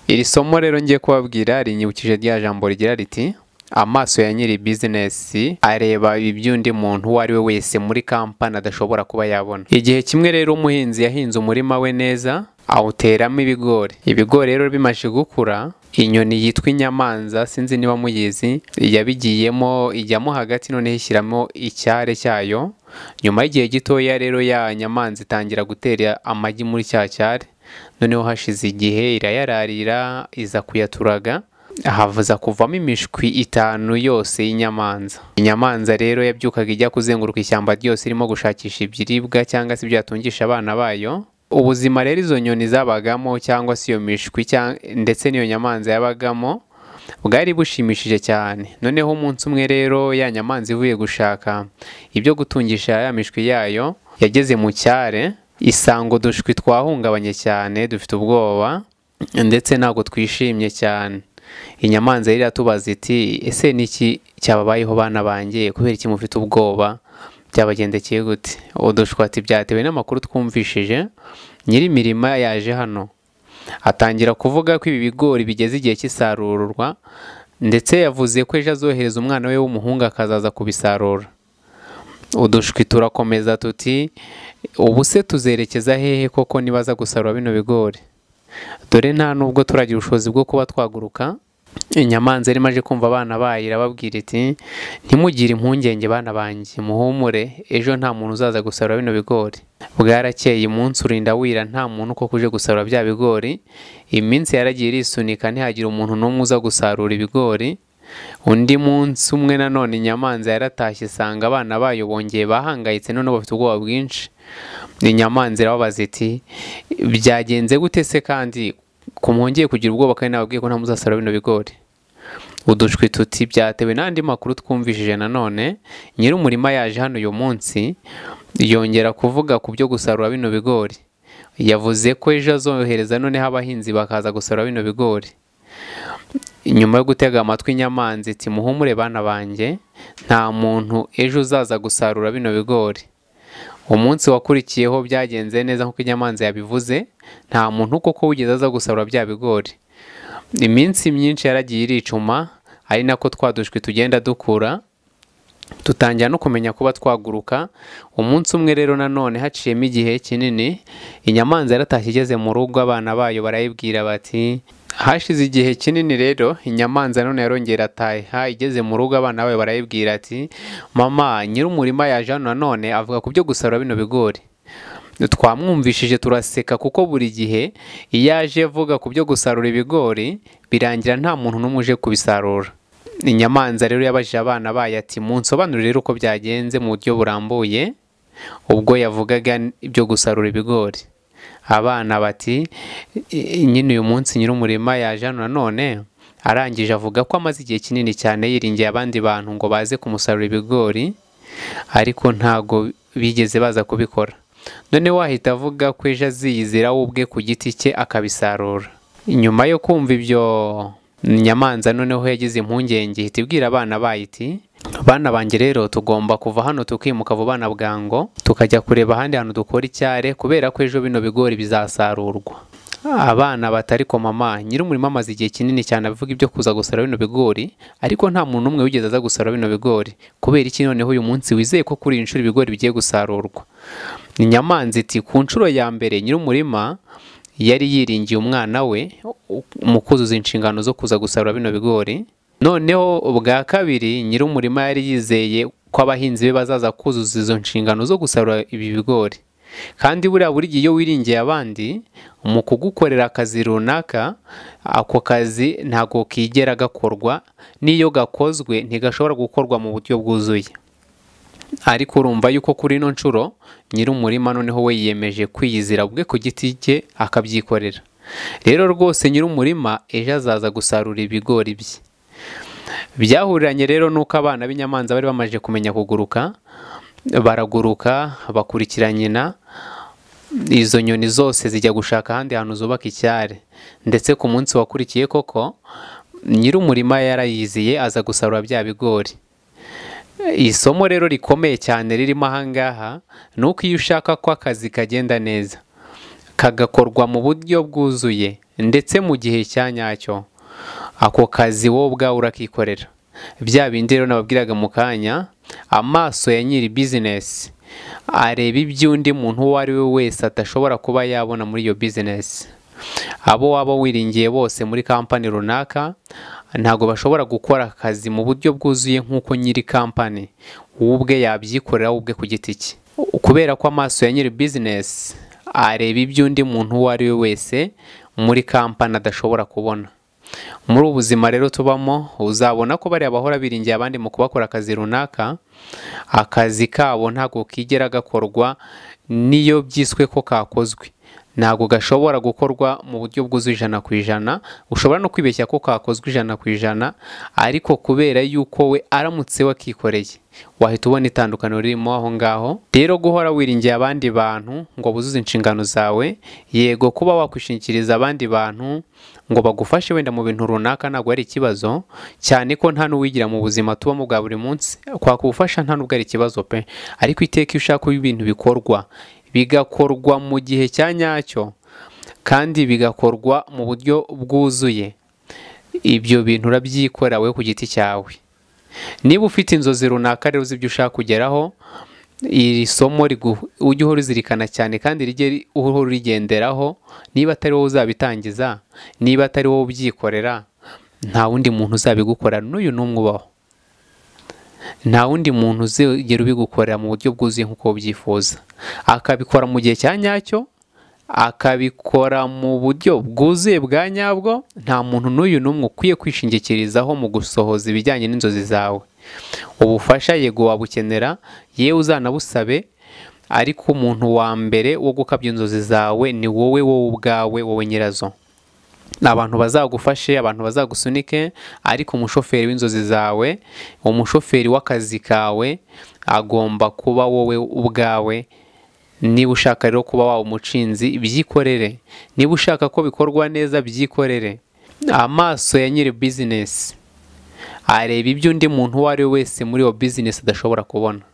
iri somo rero ngiye kubabwira rinyibukije rya jambo rigira riti amaso ya nyiri bizinesi areba iby'undi muntu uwo ari we wese muri kampani adashobora kuba yabona igihe kimwe rero umuhinzi yahinze umurima we neza awuteramo ibigori ibigori rero bimaze gukura inyoni yitwa inyamanza sinzi niba muyizi yabigiyemo ijyamo hagati noneho ishyiramo icyare cyayo nyuma y'igihe gitoya rero ya nyamanza itangira gutera amagi muri cya cyare noneho hashize igihe irayararira iza kuyaturaga havuza kuvamo imishwi itanu yose y'inyamanza inyamanza rero yabyukaga ijya kuzenguruka ishyamba ryose irimo gushakisha ibiribwa cyangwa se ibyo yatungisha abana bayo ubuzima rero izo nyoni zabagamo cyangwa se iyo mishwi ndetse n'iyo nyamanza yabagamo bwari bushimishije cyane noneho umunsi umwe rero ya nyamanza ivuye gushaka ibyo gutungisha ya mishwi yayo yageze mu cyare isanga udushwi twahungabanye cyane dufite ubwoba ndetse ntabwo twishimye cyane inyamanza rero iratubaza iti ese niki cyababayeho bana bangiye kubera iki mufite ubwoba byabagendekeye gute udushwati byatewe n'amakuru twumvishije nyir'imirima yaje hano atangira kuvuga ko ibi bigori bigeze igihe cy'isarurwa ndetse yavuze ko ejo azohereza umwana we w'umuhungu akazaza kubisarura udushwi turakomeza tuti ubu se tuzerekeza hehe koko nibaza gusarura bino bigori dore nta nubwo turagira ubushobozi bwo kuba twaguruka inyamanza irimo aje kumva abana bayo irababwira iti ntimugire impungenge bana banjye muhumure ejo nta muntu uzaza gusarura bino bigori bwarakeye umunsi urinda wira nta muntu uko kuje gusarura bya bigori iminsi yaragiye irisunika ntihagire umuntu n'umwe uza gusarura ibigori undi munsi umwe nanone inyamanza yaratashye isanga abana bayo bongeye bahangayitse none bafite ubwoba bwinshi inyamanza irababaza iti byagenze gute se kandi ku mwongeye kugira ubwoba kandi nababwiye ko ntamuzasarura bino bigori udushwi tuti byatewe n'andi makuru twumvishije nanone nyir'umurima yaje hano uyu munsi yongera kuvuga ku byo gusarura bino bigori yavuze ko ejo azohereza noneho abahinzi bakaza gusarura bino bigori nyuma yo gutega amatwi inyamanza iti muhumure bana banjye nta muntu ejo uzaza gusarura bino bigori umunsi wakurikiyeho byagenze neza nk'uko inyamanza yabivuze nta muntu koko wigeze aza gusarura bya bigori iminsi myinshi yaragiye iricuma ari nako twadushwi tugenda dukura dutangira no kumenya kuba twaguruka umunsi umwe rero nanone haciyemo igihe kinini inyamanza yaratashye igeze mu rugo abana bayo barayibwira bati hashize igihe kinini rero inyamanza none yarongera ataha igeze mu rugo abana bayo barayibwira ati mama nyir'umurima yaje hano nanone avuga ku byo gusarura bino bigori twamwumvishije turaseka kuko buri gihe iyo aje avuga ku byo gusarura ibigori birangira nta muntu n'umwe uje kubisarura inyamanza rero yabajije abana bayo ati munsobanurire rero uko byagenze mu buryo burambuye ubwo yavugaga ibyo gusarura ibigori abana bati nyine uyu munsi nyir'umurima yaje hano nanone arangije avuga ko amaze igihe kinini cyane yiringiye abandi bantu ngo baze kumusarura ibigori ariko ntago bigeze baza kubikora none wahita avuga ko ejo aziyizira we ubwe ku giti cye akabisarura nyuma yo kumva ibyo nyamanza noneho yagize impungenge ihita ibwira abana bayo iti bana banjye rero tugomba kuva hano tukimuka vuba na bwango tukajya kureba ahandi hantu dukora icyare kubera ko ejo bino bigori bizasarurwa abana batari ko mama nyir'umurima amaze igihe kinini cyane abivuga ibyo kuza gusarura bino bigori ariko nta muntu umwe wigeze aza gusarura bino bigori kubera iki noneho uyu munsi wizeye ko kuri iyi nshuro ibigori bigiye gusarurwa inyamanza iti ku nshuro ya mbere nyir'umurima yari yiringiye umwana we mu kuzuza inshingano zo kuza gusarura bino bigori noneho ubwa kabiri nyir'umurima yari yizeye ko abahinzi be bazaza kuzuza izo nshingano zo gusarura ibi bigori kandi buriya buri gihe iyo wiringiye abandi mu kugukorera akazi runaka ako kazi ntabwo kigera gakorwa n'iyo gakozwe ntigashobora gukorwa mu buryo bwuzuye ariko urumva yuko kuri ino nshuro nyir'umurima noneho we yiyemeje kwiyizira ubwe ku giti cye akabyikorera rero rwose nyir'umurima ejo azaza gusarura ibigori bye byahuriranye rero n'uko abana b'inyamanza bari bamaze kumenya kuguruka baraguruka bakurikira nyina izo nyoni zose zijya gushaka ahandi hantu zubaka icyare ndetse ku munsi wakurikiye koko nyir'umurima yarayiziye aza gusarura bya bigori isomo rero rikomeye cyane ririmo ahangaha ni uko iyo ushaka ko akazi kagenda neza kagakorwa mu buryo bwuzuye ndetse mu gihe cya nyacyo ako kazi wowe ubwawe urakikorera bya bindi rero nababwiraga mu kanya amaso ya nyiri bizinesi areba iby'undi muntu uwo ari we wese adashobora kuba yabona muri iyo bizinesi abo waba wiringiye bose muri kampani runaka ntabwo bashobora gukora akazi mu buryo bwuzuye nk'uko nyiri kampani wowe ubwe yabyikorera wowe ubwe ku giti cye kubera ko amaso ya nyiri bizinesi areba iby'undi muntu uwo ari we wese muri kampani adashobora kubona muri ubu buzima rero tubamo uzabona ko bariya bahora biringiye abandi mu kubakora akazi runaka akazi kabo ntabwo kigera gakorwa n'iyo byiswe ko kakozwe ntabwo gashobora gukorwa mu buryo bwuzuye ijana ku ijana ushobora no kwibeshya ko kakozwe ijana ku ijana ariko kubera yuko we aramutse wakikoreye wahita ubona itandukaniro ririmo aho ngaho rero guhora wiringiye abandi bantu ngo buzuze inshingano zawe yego kuba wakwishingikiriza abandi bantu ngo bagufashe wenda mu bintu runaka ntabwo ari ikibazo cyane ko nta n'uwigira mu buzima tubamo bwa buri munsi kwaka ubufasha nta n'ubwo ari ikibazo pe ariko iteka iyo ushaka ibintu bikorwa bigakorwa mu gihe cya nyacyo kandi bigakorwa mu buryo bwuzuye ibyo bintu urabyikorera wowe ku giti cyawe niba ufite inzozi runaka rero uzi ibyo ushaka kugeraho iri somo ujye uhora uzirikana cyane kandi rijye uhora urigenderaho niba atari wowe uzabitangiza niba atari wowe ubyikorera nta wundi muntu uzabigukora n'uyu n'umwe ubaho nta wundi muntu uzigera ubigukorera mu buryo bwuzuye nk'uko ubyifuza akabikora mu gihe cya nyacyo akabikora mu buryo bwuzuye bwa nyabwo nta muntu n'uyu n'umwe ukwiye kwishingikirizaho mu gusohoza ibijyanye n'inzozi zawe ubufasha yego wabukenera yewe uzanabusabe ariko umuntu wa mbere wo gukabya inzozi zawe ni wowe wowe ubwawe wowe nyirazo ni abantu bazagufashe abantu bazagusunike ariko umushoferi w'inzozi zawe umushoferi w'akazi kawe agomba kuba wowe ubwawe niba ushaka rero kuba waba umucinzi byikorere niba ushaka ko bikorwa neza byikorere amaso ya nyiri bizinesi areba ibyo undi muntu uwo ari we wese muri iyo bizinesi adashobora kubona